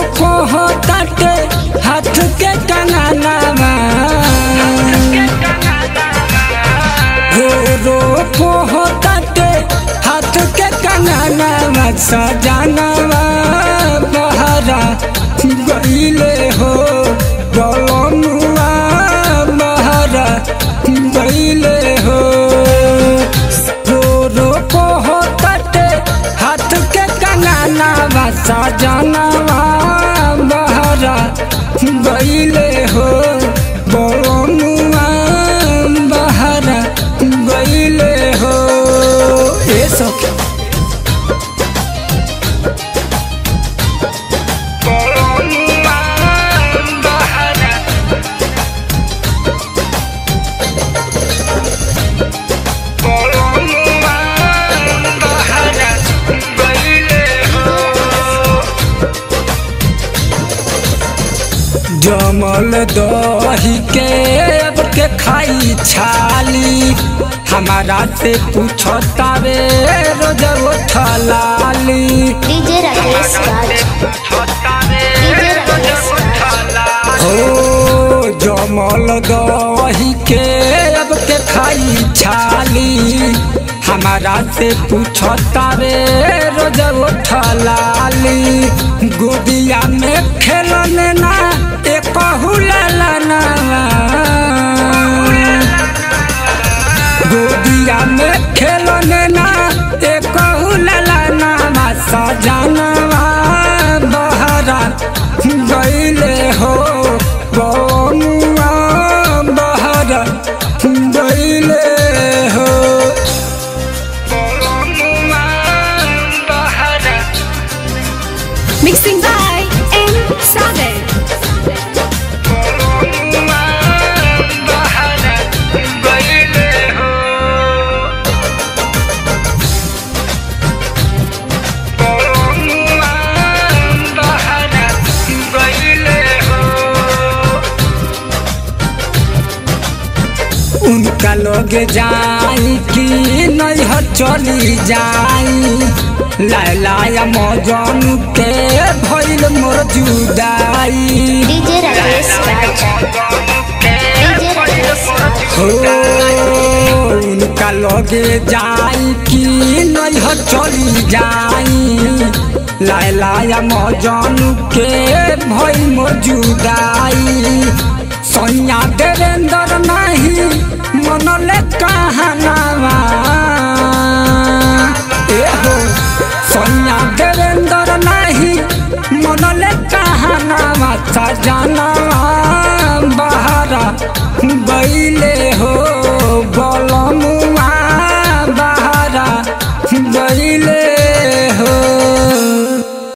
को हो ताटे हाथ के कंगनावा रो को हो ताटे हाथ के कंगनावा सजनवा बहरा गईले हो बलनुआ बहरा गईले हो रो रो को हो ताटे हाथ के कंगनावा सजनवा बहरा गईले हो बलनुआ बहरा गईले हो ए सखी जमल दही के अब के खाई छाली हमारा से पूछता वे रोज उठलाली डीजे राकेश राज डीजे राकेश राज हो जमल दही के अब के खाई छाली हमारा से पूछता वे रोज उठलाली गोदिया में खेलने ना एक हुलना गोदिया में खेलने ना एक हुलना सजनवा बहरा गईले हो बनुआ बहरा गईले हो Mixing by M. Sagar. उनका लोग जाई कि नहीं चली जाई लाया मौजन के भइल मोर जुदाई डीजे राकेश राज डीजे राकेश राज हो उनका लगे जाई कि नहीं चली जाई लाया मौजन के भइल मोर जुदाई सैया देवेंद्र नहीं मनले कहनावा ए हो सैया देवेंद्र नहीं मनले कहनावा सजनवा बहरा गईले हो